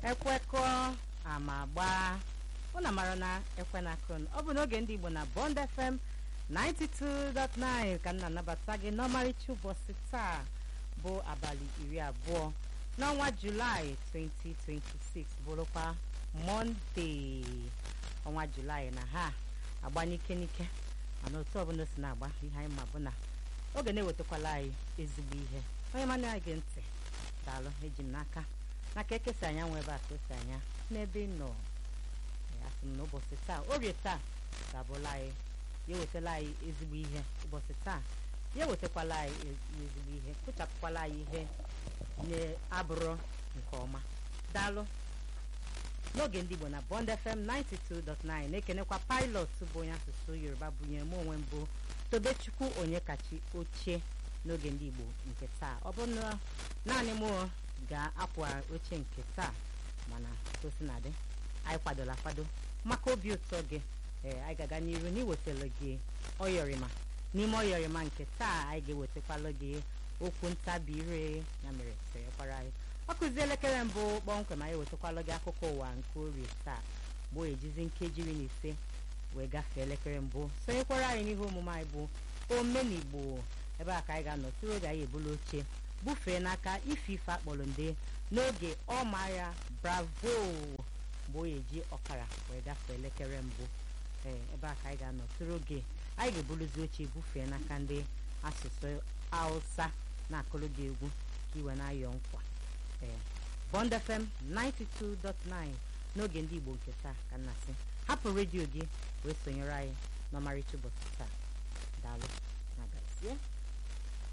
ekwekọ ama gbaa ụna mara na ekwe na akụn ọ bụ n'oge ndị igbo na bond fm 92.9 ka m na-anabata gị n'ọmarịcha ụbọchị taa bụ abalị iri abụọ n'ọnwa julaị 2026 bụrụkwa mọnde ọnwa julaị na ha agba n'ike n'ike mana otu ọbụla o si na-agba ihe anyị ma bụ na oge na-ewetakwala anyị ezigbo ihe onye mana anyị gị ntị daalụ eji m n'aka n'aka ekesa anya nwe ebe a ka esi anya n'ebe ị nọ asị m n'ụbọchị taa orie taa ga-abụla anyị ya ewetala anyị ezigbo ihe ụbọchị taa ya ewetakwala anyị ezigbo ihe kụchapụkwala anyị ihe na-abụrụ nke ọma daalụ n'oge ndị igbo na bond fm 92.9 na-ekenekwa pilot bụ onye asụsụ yoruba bụnyere m onwe mbụ tobechukwu onye kachi ochie n'oge ndị igbo nke taa ọ bụ na naanị m ga-akwa oche nke taa mana tosinadị anyị kwadola akwado maka obi ụtọ gị ee anyị ga-aga n'iru n'iwetara gị ọyọrịma n'ime ọyọrịma nke taa anyị ga-ewetakwala gị okwu ntabi ire ya mere sonyekwara anyị ọ kụzi elekere mbụ kpọmkwem anyị ewetakwala gị akụkọ ụwa nke orie taa bụ ejizi nkeji iri na ise wee gafee elekere mbụ sonyekwara anyị n'ihe omume anyị bụ omenigbo ebe a ka anyị ga-anọ tụrụ oge anyị ebula oche bufee n'aka ife ife akpọrọ nde n'oge ọmaya bravo mgbe onye ji ọkara wee gafee elekere mbụ ee ebe a ka anyị ga-anọ tụrụ oge anyị ga-ebuluzi oche bufee n'aka ndị asụsụ hausa na-akụrụ gị egwu ka iwe na-ayọ nkwa ee bond fm 92.9 n'oge ndị igbo nke taa ka nna sị hapụ redio gị wee sonyere anyị n'ọmarịcha ụbọchị taa daalụ na gazie